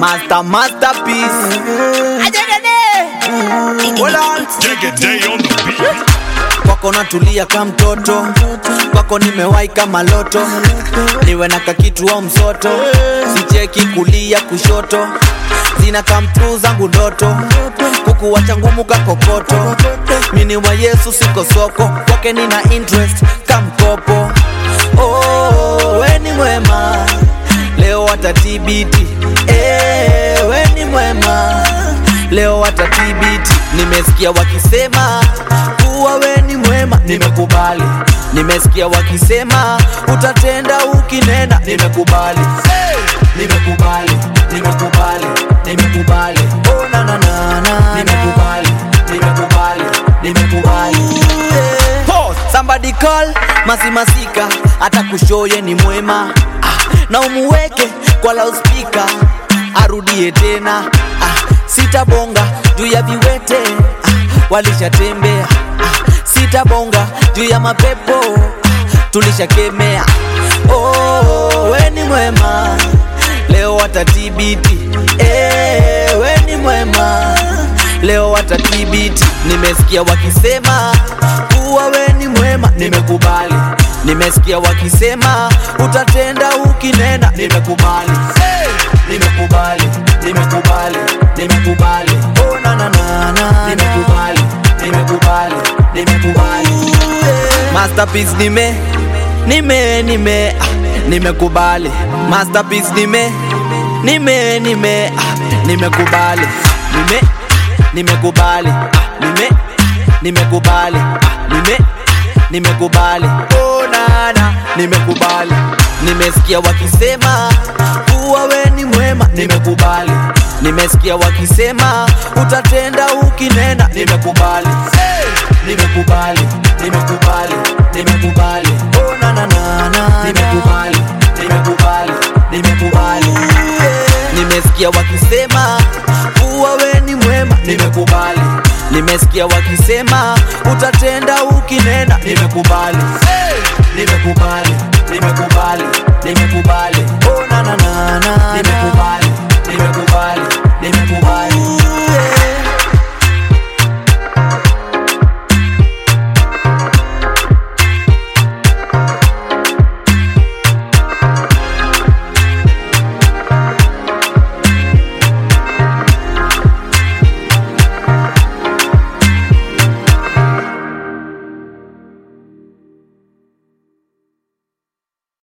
Master masterpiece. Hold on. Take a day on the beat. kwako natulia ka mtoto kwako nimewahi kama loto niwe na kakitu au msoto sicheki kulia kushoto zina kamtu zangu ndoto kukuwacha ngumu kakokoto mini wa yesu siko soko kwake nina interest kamkopo oh, weni mwema leo watatibiti eh, weni mwema leo watatibiti nimesikia wakisema kuwa we ni mwema nimekubali nimesikia wakisema utatenda ukinena nimekubali hey! nimekubali nimekubali nimekubali oh, na, na, na, na, nimekubali nimekubali nimekubali yeah. Pause. somebody call masimasika hata kushoye ni mwema ah, na umuweke kwa loudspeaker arudie tena ah, sitabonga juu ya viwete ah, walishatembea ah, sitabonga juu ya mapepo ah, tulishakemea oh, we ni mwema leo watatibiti eh, we ni mwema leo watatibiti nimesikia wakisema kuwa we ni mwema nimekubali nimesikia wakisema utatenda ukinena nimekubali hey! nimekubali nimekubali nimekubali oh, na, na, na, na, nimekubali nimekubali nimekubali yeah. masterpiece nime nime nime ah, nimekubali masterpiece nime nime nime ah, nimekubali nime nimekubali ah, nime nimekubali ah, nime nimekubali oh, nana nimekubali nimesikia wakisema kuwa we ni mwema nimekubali nimesikia wakisema utatenda ukinena nimekubali hey! nimekubali nimekubali nimekubali oh, na, na, na, na, nimekubali nimekubali nimekubali yeah. nimesikia wakisema kuwa we ni mwema nimekubali nimesikia wakisema utatenda ukinena nimekubali hey! nimekubali nimekubali nimekubali